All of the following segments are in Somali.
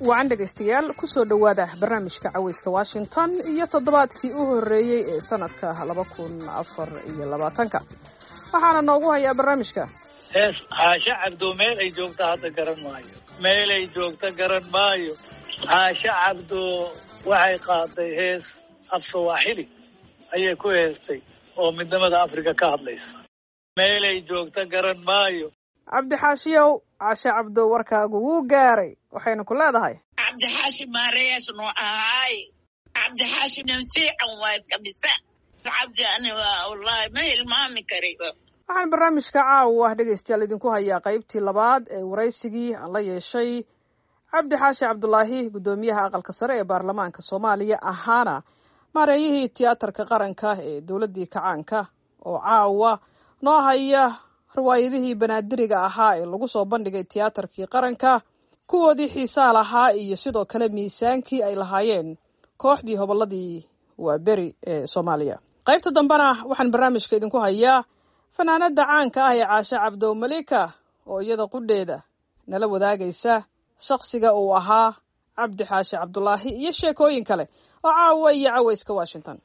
wacan dhegaystayaal kusoo dhowaada barnaamijka caweyska washington iyo toddobaadkii u horreeyey ee sanadka laba kun afar iyo labaatanka waxaana noogu hayaa barnaamijka hees xaashe cabdo meel ay joogta hadda garan maayo meel ay joogta garan maayo xaashe cabdo waxay qaaday hees af sawaaxili ayay ku heestay oo midnimada afrika ka hadlaysa meelay joogta garan maayo cabdixaashiyow cashe cabdo warkaagu wuu gaaray waxaynu ku leedahay cabdixaashi maareyaas noo ahaay cabdixaashi nin fiican waay kabisa cabdi ani waa wallaahi ma hilmaami kariba waxaan barnaamijka caawa ah dhegaystayaal idinku hayaa qaybtii labaad ee waraysigii aan la yeeshay cabdi xaashi cabdulaahi guddoomiyaha aqalka sare ee baarlamaanka soomaaliya ahaana maareeyihii tiyaatarka qaranka ee dowladdii kacaanka oo caawa noo haya riwaayadihii banaadiriga ahaa ee lagu soo bandhigay tiyaatarkii qaranka kuwoodii xiisaa lahaa iyo sidoo kale miisaankii ay lahaayeen kooxdii hobolladii waa beri ee soomaaliya qaybta dambena waxaan barnaamijka idinku hayaa fanaanada caanka ah ee caashe cabdo malika oo iyada qudheeda nala wadaagaysa shakhsiga uu ahaa cabdi xaashi cabdulaahi iyo sheekooyin kale oo caawa iyo caweyska washington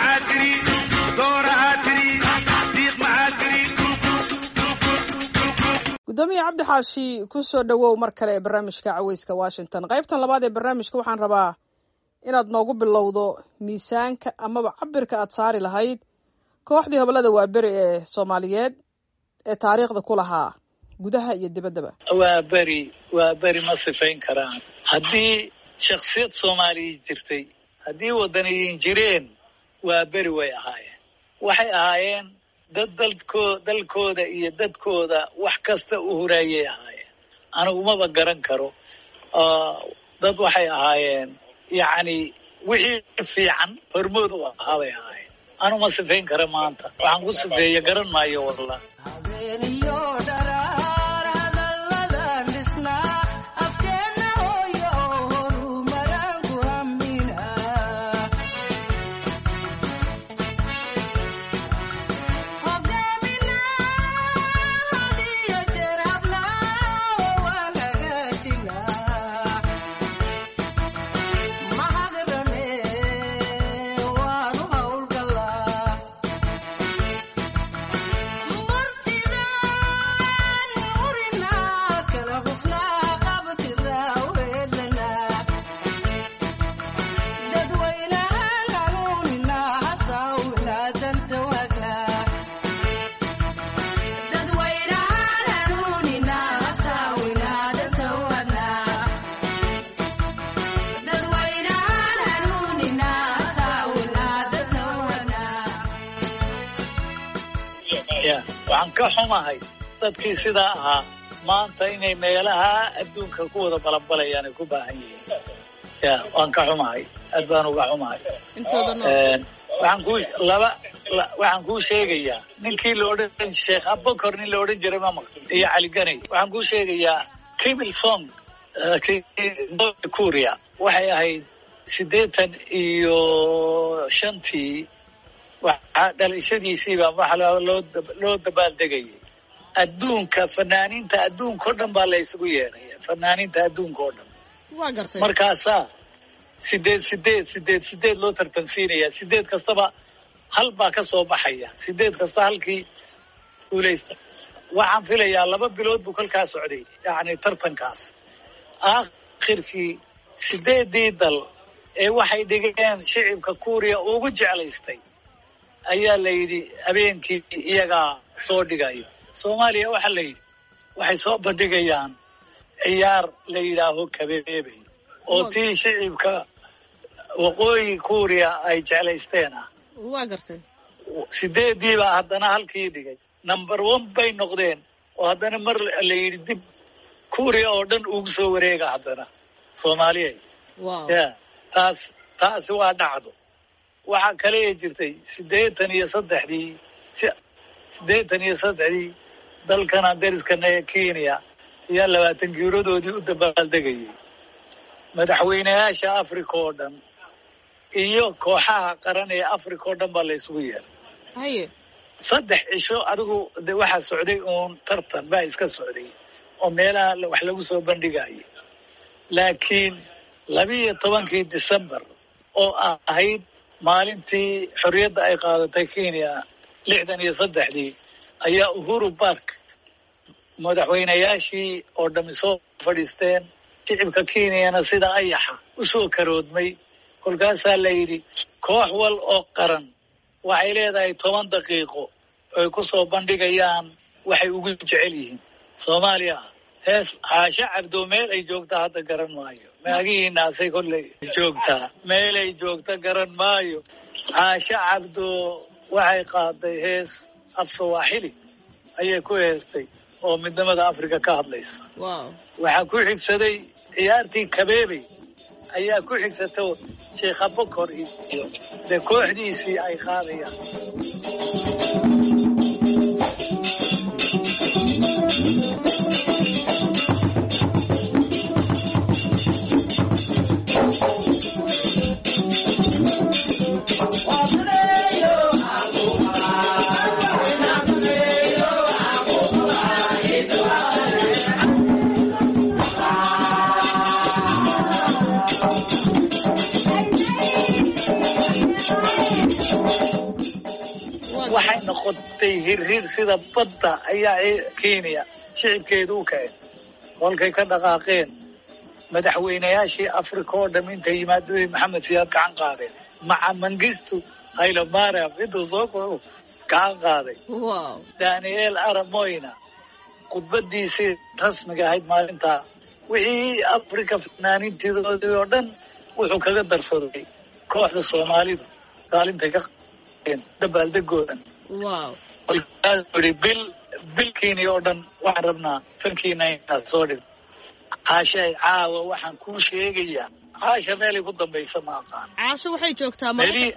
guddoomiya cabdi xaashi kusoo dhowow mar kale ee barnaamijka caweyska washington qaybtan labaad ee barnaamijka waxaan rabaa inaad noogu bilowdo miisaanka amaba cabirka aad saari lahayd kooxdii hobolada waaberi ee soomaaliyeed ee taariikhda ku lahaa gudaha iyo dibaddaba waa beri waa beri ma sifayn karaan haddii shaksiyad soomaaliya jirtay haddii wadaniyiin jireen waa beri way ahaayeen waxay ahaayeen dad dalko dalkooda iyo dadkooda wax kasta u huraayay ahaayeen anigu maba garan karo dad waxay ahaayeen yacni wixii fiican hormood u ahaa bay ahaayeen anu ma sifayn kara maanta waxaan ku sifeeya garan maayo wallah waxaan ka xumahay dadkii sidaa ahaa maanta inay meelaha adduunka ku wada balanbalayaan ay ku baahan yihiin ya waan ka xumahay aad baan uga xumahay waxaan ku laba waxaan kuu sheegayaa ninkii la odhan sheekh abakor nin la odhan jiray ma maqli iyo cali ganay waxaan kuu sheegayaa kimil song kuria waxay ahayd siddeetan iyo shantii waxaa dhalashadiisiibaa waxa loo dabaaldegayay adduunka fanaaniinta adduunka o dhan baa la isugu yeedhaya fanaaniinta adduunka oo dhan waa gartay markaasaa sideed sideed sideed sideed loo tartansiinaya sideed kastaba hal baa ka soo baxaya sideed kasta halkii guulaysta waxaan filayaa laba bilood buu kolkaa socday yacni tartankaas aakhirkii sideedii dal ee waxay dhigeen shicibka kuuriya ugu jeclaystay ayaa la yidhi habeenkii iyagaa soo dhigayo soomaaliya waxaa la yidhi waxay soo bandhigayaan ciyaar la yidhaaho kabeebey oo tii shicibka waqooyi kuuriya ay jeclaysteen ah waa gartay sideediibaa haddana halkii dhigay number one bay noqdeen oo haddana mar la yidhi dib kuuriya oo dhan ugu soo wareega haddana soomaaliya ya taas taasi waa dhacdo waxaa kale ee jirtay siddeetan iyo saddexdii siddeetan iyo saddexdii dalkana dariskana ee kenya ayaa labaatan guuradoodii u dabaaldegayay madaxweynayaasha africa oo dhan iyo kooxaha qaran ee africa oo dhan baa la isugu yeeray haye saddex cisho adigu de waxaa socday uun tartan baa iska socday oo meelaha wax lagu soo bandhigayo laakiin labiiyo tobankii december oo ahayd maalintii xorriyadda ay qaadatay kenya lixdan iyo saddexdii ayaa uhuru bark madaxweynayaashii oo dhami soo fadhiisteen shicibka kenyana sida ayaxa u soo karoodmay kolkaasaa la yidhi koox wal oo qaran waxay leedahay toban daqiiqo ay ku soo bandhigayaan waxay ugu jecel yihiin soomaaliya hees caasho cabdo meel ay joogta hadda garan maayo maagihiinaasay kolley joogtaa meelay joogta garan maayo caasho cabdo waxay qaaday hees af sawaaxili ayay ku heestay oo midnimada africa ka hadlaysa waxaa ku xigsaday ciyaartii kabeebey ayaa ku xigsato sheekha bokor iyo dee kooxdiisii ay qaadayaan waxay noqotay hirhir sida badda ayaa kenya shicibkeedu u kaceen kolkay ka dhaqaaqeen madaxweynayaashii africa oo dham intay yimaadooy maxamed siyaad gacan qaadeen maca mangistu haylo mariam intuu soo koro gacan qaaday daniel aramoyna khudbadiisii rasmiga ahayd maalintaa wixii africa fanaaniintidoodii oo dhan wuxuu kaga darsaday kooxda soomaalidu kaalintay ka dabaaldegoodan kolkaasuu yihi bil bilkiini oo dhan waxaan rabnaa fankiina inaad soo dhig caashay caawa waxaan kuu sheegayaa caasha meelay ku dambaysa ma aqaan caasho waxay joogtaa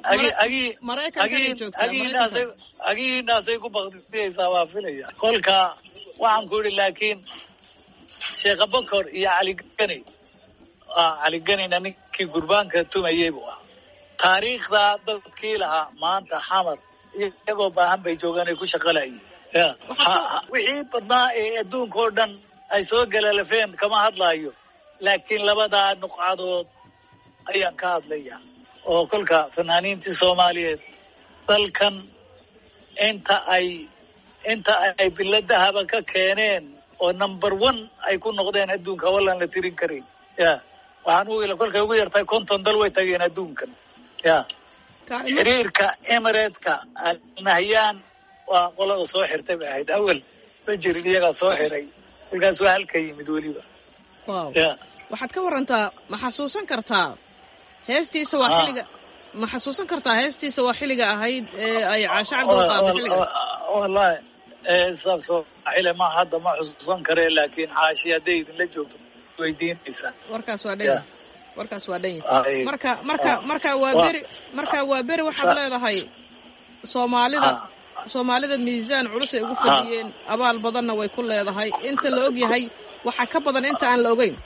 agiinaasay ku bakdiyaysaa waa filaya kolka waxaan ku yihi laakiin sheekha bokor iyo caligani caliganina ninkii gurbaanka tumayey buu ah taariikhdaa dadkii lahaa maanta xamar iyagoo baahan bay joogaan ay ku shaqalayeen wixii badnaa ee adduunka oo dhan ay soo galalafeen kama hadlaayo laakiin labadaa nuqcadood ayaan ka hadlaya oo kolka fanaaniintii soomaaliyeed dalkan inta ay inta ay biladahaba ka keeneen oo number one ay ku noqdeen adduunka wallaan la tirin karin ya waxaan u ila kolkay ugu yartahay konton dal way tageen adduunkan ya xiriirka emirateka alnahyaan waa qolada soo xirtay bay ahayd awel ma jirin iyagaa soo xiray kolkaas waa halka yimid weliba ya waxaad ka warantaa ma xasuusan kartaa heestiisa waa xilliga ma xasuusan kartaa heestiisa waa xilliga ahayd ee ay caasho cabdi u qaaday xilligaas wallahi sabsooxile ma hadda ma xusuusan kare laakiin caashi hadday idinla joogto weydiinaysaa warkaas waa dhan warkaas waa dhan marka marka marka waa beri marka waa beri waxaad leedahay soomaalida soomaalida miisaan culus ay ugu fadhiyeen abaal badanna way ku leedahay inta la og yahay waxaa ka badan inta aan la ogeyn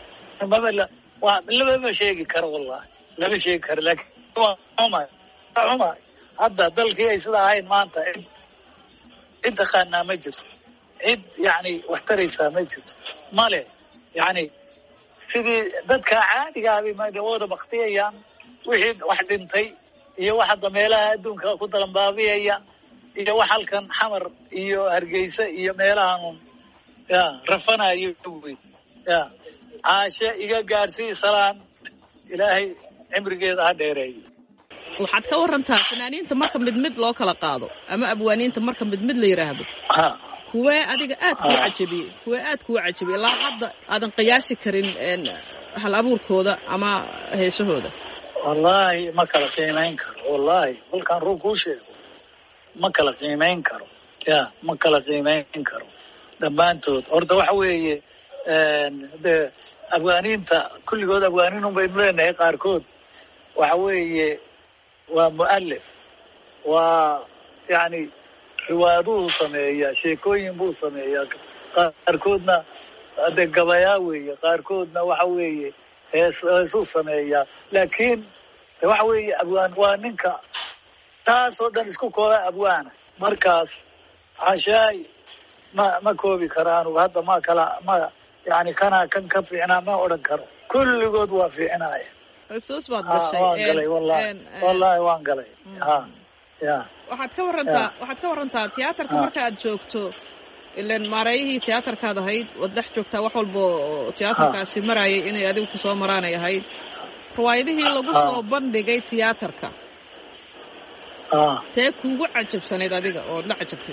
lama sheegi karo wallahi lama sheegi karo laakiin waa xumay xumay hadda dalkii ay sida ahayn maanta cid taqaanaa ma jirto cid yani wax taraysaa ma jirto male yani sidii dadka caadigaabay wada baktiyayaan wixii wax dhintay iyo wax hadda meelaha adduunka ku dalanbaabiyaya iyo wax halkan xamar iyo hargeysa iyo meelahan ya rafanayo wey ya caashe iga gaarsii salaan ilaahay cimrigeeda ha dheereeyo waxaad ka warantaa fanaaniinta marka mid mid loo kala qaado ama abwaaniinta marka mid mid la yidhaahdo kuwee adiga aad kuu cajabiyey kuwee aad kuu cajabiyey ilaa hadda aadan qiyaasi karin hal abuurkooda ama heesahooda wallaahi ma kala qiimayn karo wallaahi kolkaan ruu kuu sheego ma kala qiimayn karo ya ma kala qiimayn karo dhammaantood horta waxa weeye de abwaaniinta kulligood abwaaniinun baynu leenahay qaarkood waxa weeye waa mu'alif waa yani riwaayaduu sameeyaa sheekooyin buu sameeyaa qaarkoodna de gabayaa weeye qaarkoodna waxa weeye hees heesuu sameeyaa laakiin de waxa weeye abwaan waa ninka taasoo dhan isku kooba abwaana markaas cashaay ma ma koobi karaan hadda ma kala ma yani kanaa kan ka fiicnaa ma odhan karo kulligood waa fiicnaaya xusuus baad ha gashay waan een, galay wallahi een, een, wallahi waan galay ha ya waxaad ka warantaa waxaad ka warantaa tiyaatarka Ah. marka aad joogto ilan maareeyihii tiyaatarkaad ahayd waad dhex joogtaa wax walba oo tiyaatarkaasi marayay inay adigu kusoo maraanay ahayd riwaayadihii lagu Ah. soo bandhigay tiyaatarka ha tee kuugu cajabsanayd adiga ood la cajabtay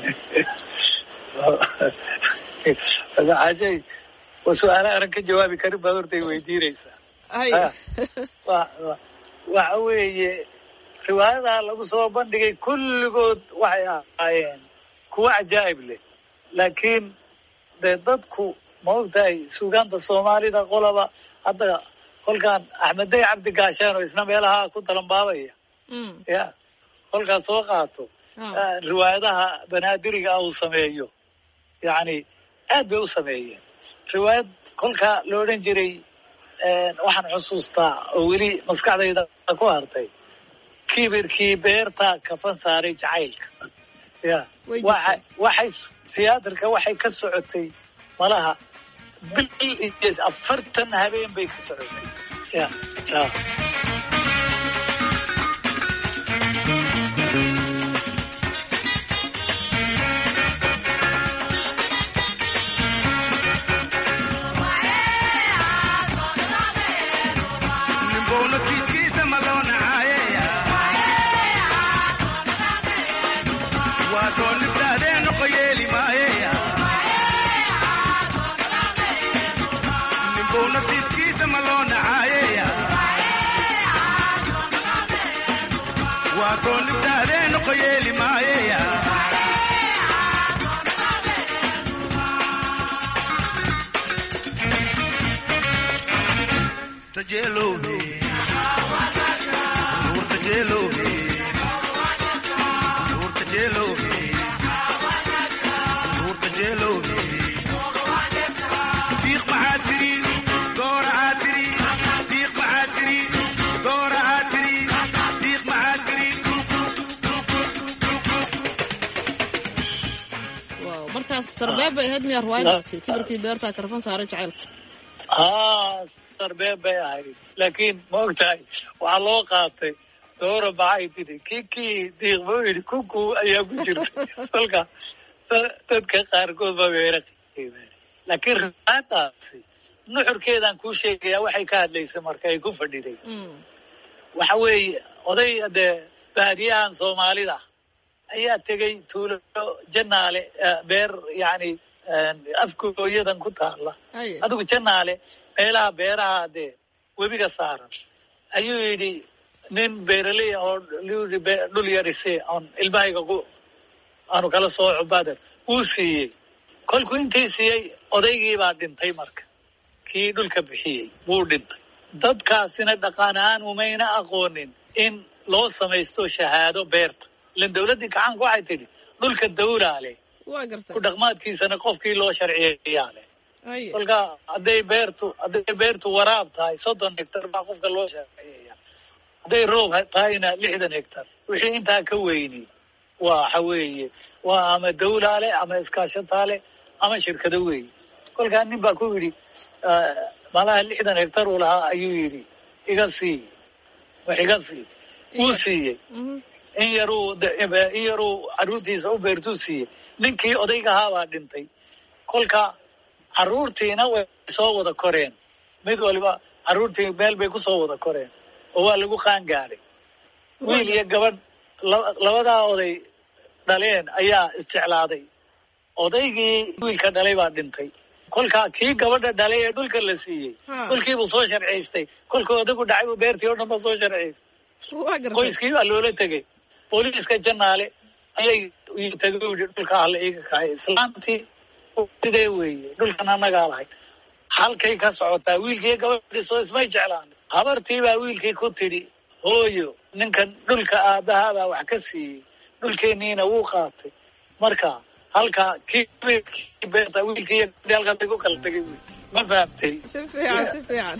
xaajay waa su-aala aran ka jawaabi karin baad hortay weydiinaysaa hay Ah. wa- wa- waxa weeye riwaayadaha lagu soo bandhigay kulligood waxay ahaayeen kuwo cajaa'ib leh laakiin dee dadku ma ogtahay suugaanta soomaalida qolaba hadda kolkaan axmeddey cabdi gaashaan oo isna meelaha ku dalanbaabaya Mm. ya kolkaas soo qaato Ah. ah, riwaayadaha banaadiriga ah uu sameeyo yacni aad bay u sameeyeen riwaayad kolkaa la odhan jiray waxaan xusuustaa oo weli maskaxdayda ku hartay kibirkii beerta kafan saaray jacaylka ya Way waxa jirtay. waxay tiyaatarka waxay ka socotay malaha bil iyo afartan habeen bay ka socotay ya ya Nimbono kikiisa maloonacayeya waa soo nibdaahdeen noqo yeeli maayeya nimbono kikiisa maloonacayeya waa soo nibdaahdeen noqo yeeli maayeya tajeelowhe nuur tajeelowhe nuur tajeelowhe nuur tajeelowhe diiq maxaa tiri goorahaa tiri diiq maxaa tiri goorahaa tiri diiq maxaa tiri waaw markaas sarbeeb bay ahayd miyaa riwaayadaasi kibirkii beerta karfan saaray jacaylka haa sarbeeb bay ahayd laakiin ma ogtahay waxaa loo qaatay doora maxay tidhi kikii diiq buu yidhi kuku ayaa ku jirtay kolka da- dadka qaarkood ba weera qiimeen laakiin riwaayadaasi nuxurkeedaan kuu sheegayaa waxay ka hadlaysay marka ay ku fadhiday Mm. waxa weeye oday dee baadiyahan soomaalida ayaa tegey tuulo janaale eh, beer yacni afkooyadan ku taala haye adigu janaale meelaha beeraha dee webiga saaran ayuu yidhi nin beeraley ah oo yidhi be- dhul yarise oon ilmahayga ku aanu kala sooco bader wuu siiyey kolkuu intii siiyey odaygii baa dhintay marka kii dhulka bixiyey wuu dhintay dadkaasina dhaqan ahaan umayna aqoonin in loo samaysto shahaado beerta ilan dawladdii gacanka waxay tidhi dhulka dawlaa leh waa gartay ku dhaqmaadkiisana qofkii loo sharciyeeyaa leh haye kolka hadday beertu hadday beertu waraab tahay soddon hektar baa qofka loo sharciyeeya hadday roob tahayna lixdan hektar wixii intaa ka weyni waxa weeye waa ama dawlaale ama iskaashataale ama shirkado weeye kolkaa nin baa ku yidhi ah, malaha lixdan hektar uu lahaa ayuu yidhi iga sii wax iga sii wuu siiyey Mhm. in yaruu de- in yaruu carruurtiisa u beertuu siiyey ninkii odayga ahaa baa dhintay kolka carruurtiina way soo wada koreen mid waliba carruurtii meel bay ku soo wada koreen oo waa lagu qaangaaday wiil iyo gabadh la- labadaa oday dhaleen ayaa isjeclaaday odaygii wiilka dhalay baa dhintay kolka kii gabadha dhalay ee dhulka la siiyey Ha. dhulkiibuu soo sharciystay kolkuu odagu dhacay buu beertii oo dhan ba soo sharciystay waa gartay qoyskii baa loola tegey booliiska janaale ayay uu tegay u yidhi dhulka hala iiga kacay islaantii sidee weeye dhulkan annagaa lahay halkay ka socotaa wiilkii gabadhii soo ismay jeclaan habartii baa wiilkii ku tidhi hooyo ninkan dhulka aabbahaa baa wax ka siiyey dhulkeenniina wuu qaatay marka halkaa kii wiilkii beerta wiilkii iyo gabadhii halkaasay ku kala tegay wey ma fahamtay si fiican si fiican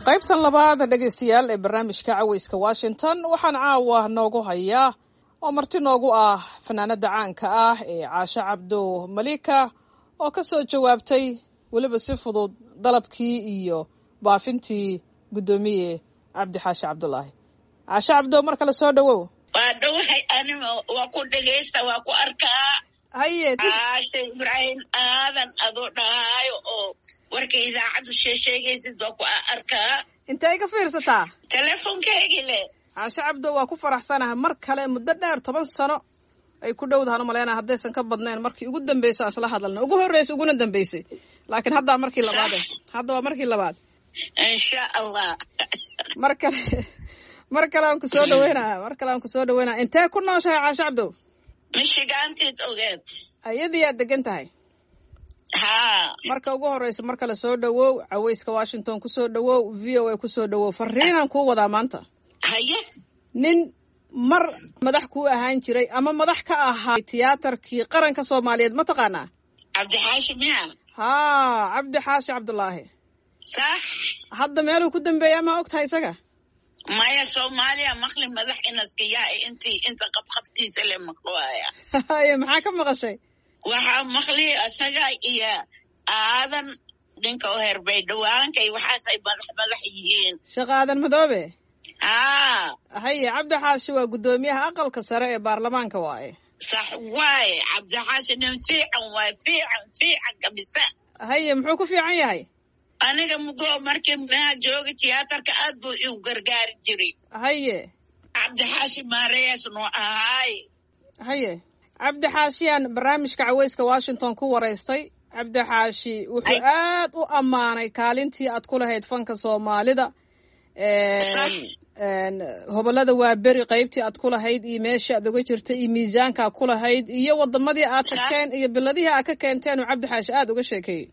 qaybtan labaad dhegaystayaal ee barnaamijka caweyska washington waxaan caawa noogu hayaa oo marti noogu ah fanaanada caanka ah ee caasho cabdo malika oo ka soo jawaabtay weliba si fudud dalabkii iyo baafintii guddoomiye cabdi xaashi cabdulaahi caasho cabdo mar kale soo dhowow waa dhowahay anima waa ku dhegaysta waa ku arkaa haye caasha ibraahim aadan adoo dhahaayo oo warka idaacaddu sheesheegaysid waa ku arkaa intee ka fiirsataa teleefonkaygii le caasho cabdo waa ku faraxsanaha mar kale muddo dheer toban sano ay ku dhowdahan u maleyna haddaysan ka badnayn markii ugu dambeysay aan isla hadalna ugu horreysay uguna dambeysay laakiin haddaa markii labaade hadda waa markii labaad insha allah mar kale mar kale aan ku soo dhaweynaya mar kale aan ku soo dhaweynaya intee ku nooshahay caasho cabdow mishigaantiid ogeed ayadii aad degan tahay haa marka ugu horreysa mar kale soo dhowow caweyska washington kusoo dhowow v o a kusoo dhowow fariinaan kuu wadaa maanta haye nin mar madax kuu ahaan jiray ama madax ka ahaa tiyaatarkii qaranka soomaaliyeed ma taqaanaa cabdixaashi miya haa cabdi xaashi cabdulaahi sax hadda meeluu ku dambeeya ma og tahay isaga maya soomaaliya maqli madax inaskiyaa intii inta qabqabtiisa le maqluaya haye maxaa ka maqashay waxaa maqli isaga iyo aadan ninka oo herbay dhawaanka iyo waxaasay madax madax yihiin shaqaadan madoobe haa haye cabdi xaashi waa guddoomiyaha aqalka sare ee baarlamaanka waaye sax waaye cabdixaashi nin fiican waaye fiican fiican kabisa haye muxuu ku fiican yahay aniga mugoo markii maa jooga tiyaatarka aad buu igu gargaari jiray haye cabdixaashi maarees noo ahaay haye cabdi xaashiyaan barnaamijka caweyska washington ku waraystay cabdi xaashi wuxuu Ay. aad u ammaanay kaalintii aad ku lahayd fanka soomaalida Sax. hobolada waa beri qaybtii aad ku lahayd iyo meeshii aad uga jirtay iyo miisaanka aad ku lahayd iyo wadamadii aad Sax. tagteen iyo biladihii aad ka keenteen uu cabdi xaashi aad uga sheekeeyey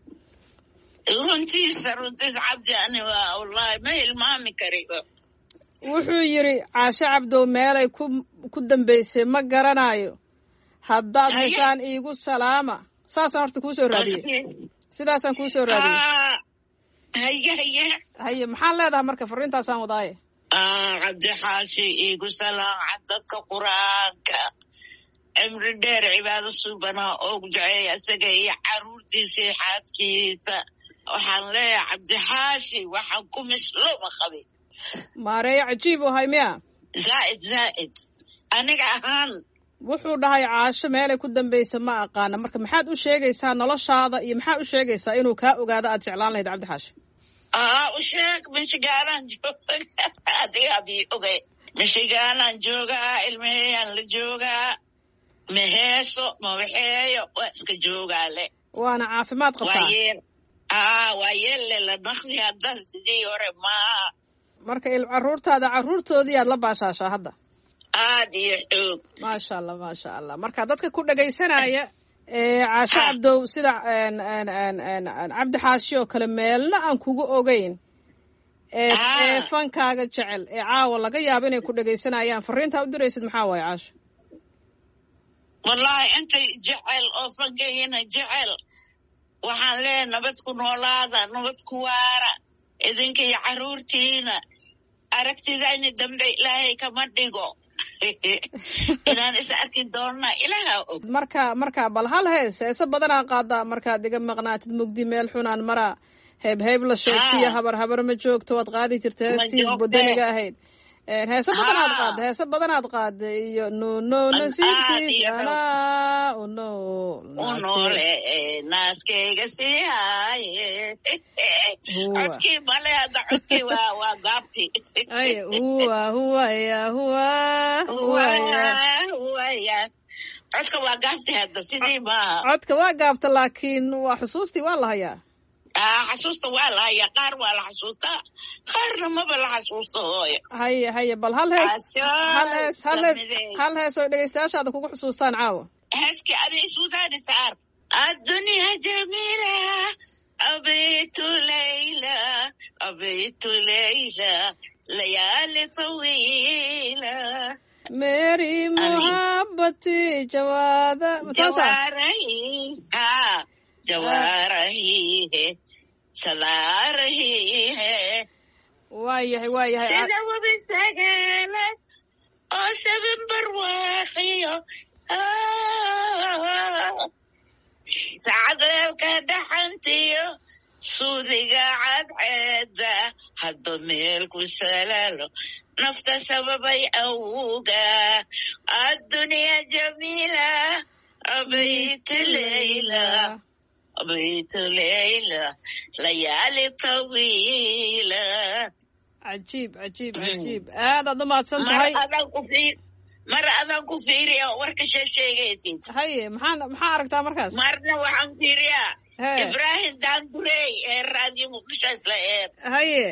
runtiisa runtiisa cabdi ani waa wallahi ma hilmaami kariyo wuxuu yidhi caasho cabdow meelay ku ku dambeysay ma garanayo haddaad Haye. heshaan iigu salaama saasaan horta kuu soo raadiyey sidaasaan kuu soo raadiyey Haa. haye haye haye maxaan leedahay marka fariintaasaan wadaaye Ah, cabdixaashi iigu salaaca dadka qur-aanka cimri dheer cibaado suubana oogu duceeya isaga iyo caruurtiisa iyo xaaskiisa waxaan leeyahay cabdixaashi waxaan ku misloma qabin maareeyo cajiib u hay miya zaa'id zaa'id aniga ahaan wuxuu dhahay caasho meelay ku dambaysa ma aqaana marka maxaad u sheegaysaa noloshaada iyo maxaad u sheegaysaa inuu kaa ogaado aad jeclaan lahayd cabdi xaashi aa u sheeg mishigaalaan jooga adigaa bii ogay mishigaalaan joogaa ilmaheyaan la joogaa maheeso mawaxeeyo waa iska joogaale waana caafimaad waa qabtaa yeel aa waa yeelle la naqdi hadda sidii hore maaha marka il caruurtaada caruurtoodii aad la baashaashaa hadda aad iyo xoog maasha allah maasha allah marka dadka ku dhegaysanaya ee caasho Ah. cabdow sida een, een, een, een, een, cabdi xaashi oo kale meelna aan kugu ogeyn ee Ah. ee fankaaga jecel ee caawa laga yaabo inay ku dhegaysanayaan fariintaa u diraysid maxaa waaye caasho wallahi intay jecel oo fankayina jecel waxaan leeyahay nabad ku noolaada nabad ku waara idinka iyo caruurtiina aragtidayni dambe ilaahay kama dhigo inaan is arki doonna ilaaha og marka marka bal hal hees heese badanaa qaadaa markaad iga maqnaatid mugdi meel xunaan maraa heeb heeb la sheegtiyo Ah. habar habar ma joogto waad qaadi jirta Ma heestii joogte. budaniga ahayd Een, heese badanaad Ah. qaada heese badanaad qaada iyo no no An- nasiibkiis aad iyo no. anaa u no u noole ee, naaskayga sii haaye Huwa. codkii male hadda codkii waa waa gaabti ay huwa huwa ya huwa huwa ya waya codka waa gaabti hadda sidii maaha codka waa gaabta laakiin waa xusuustii waa la hayaa Ah, xasuusta waa la hayaa qaar waa la xasuustaa qaarna maba la xasuusta hooyo haye haye bal hal hees Ashaa, hal hees hal hees samidey. hal hees oo dhegaystayaashaada kugu xusuustaan caawa heeskii adi isudaani saar الدنيا جميلة أبيت ليلى أبيت ليلى ليالي طويلة mary muhabati jawaada taasa جوارهي ها جوارهي سلارهي waayahay waayahay sida webi sagaalas oo sabin barwaaqiyo sacdeelka dhaxantiyo suudiga cadceeda hadba meel ku salaalo nafta sababay awuga addunya jamiila abayt leyla abayt leyla layaali tawiila cajiib cajiib Mm. cajiib aadaad u mahadsan mar tahay adaan ku fiir mar adaan ku fiiriya warka shee sheegaysid haye maxaa maxaa aragtaa markaas marna waxaan fiiriyaa he ibrahim dandurey ee raadiyo muqdisho isla eer haye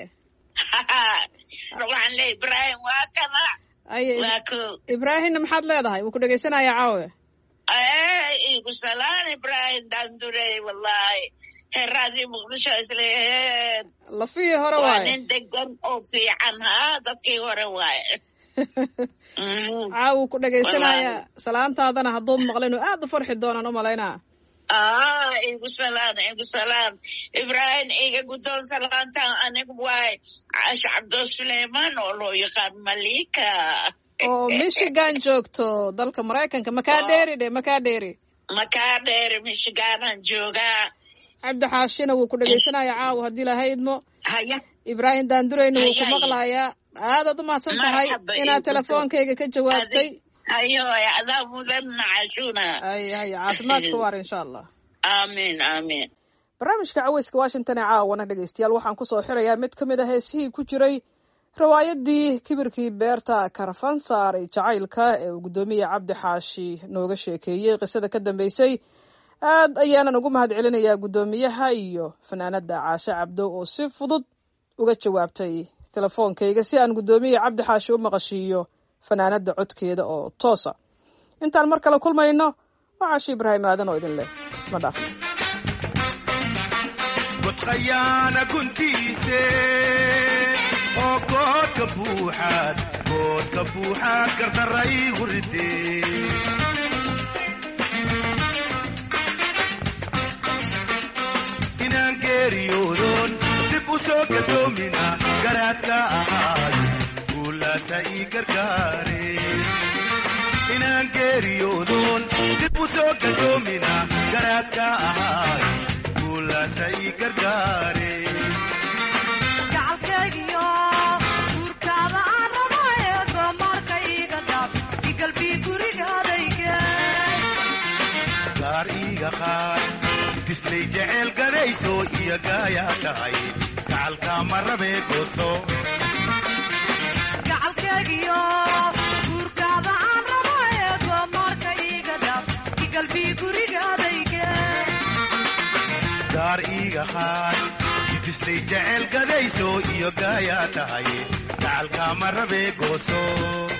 waxaan leeyahay ibrahim waa kana haye waa ko ibraahimna maxaad leedahay wuu ku dhegaysanaya caawe igu salaan ibrahim dandurey wallahi ee raadiyo muqdisho isla eer lafihii hore waa waaye nin degan oo fiican ha dadkii hore waaye Mhm. caawu ku dhegaysanaya salaantaadana hadduu maqla inuu aad u farxi doonaan u malaynaa ah igu salaan igu salaan ibrahim iga guddoon salaantan anigu waay casha cabdo suleyman oo loo yaqaan malika oo michigan joogto dalka maraykanka makaa dheeri dhe makaa dheeri makaa dheer michiganan joogaa cabdi xaashina wuu ku dhegaysanaya caawa haddii laha idmo haya ibraahim daandureyna wuu ku Haye, haye. maqlayaa aadaad u mahadsan tahay Marxaba, inaad iyo telefoonkayga ka jawaabtay ayo adaa mudan nacashuna ay haye caafimaadka waar insha allah aamin aamin barnaamijka caweyska washington ee caawana dhegaystayaal waxaan kusoo xirayaa mid ka mid a heesihii ku jiray riwaayadii kibirkii beerta karafansaar ee jacaylka ee uu guddoomiye cabdi xaashi nooga sheekeeyey qisada ka dambeysay aad ayaanan ugu mahad celinayaa guddoomiyaha iyo fanaanada caashe cabdo oo si fudud uga jawaabtay telefoonkayga si aan guddoomiye cabdi xaashi u maqashiiyo fanaanada codkeeda oo toosa intaan mar kale kulmayno waa caashi ibraahim aadan oo idin leh isma dhaafna godqayaana guntiise oo goodka buuxaad goodka buuxaad gardaraygu ridee inaan geeriyoodoon dib u soo gadoomina garaadka ahaad guulaasa ii gargaare inaan geeriyoodoon dib u soo gadoomina garaadka ahaad guulaasa ii gargaare gacalkaygiyo guurkaada aan rabaaye goomaarkayga dhaaf igalbii gurigaadayge gaar iiga qaad dislay jecel gadayso iyo gaayaa tahay gacalka ma rabee gooso gacalkaygiyo guurkaada aan rabaaye goomaarkayga dhaaf igalbii gurigaadayge gaar iiga qaad dislay jecel gadayso iyo gaayaa tahay gacalka ma rabee gooso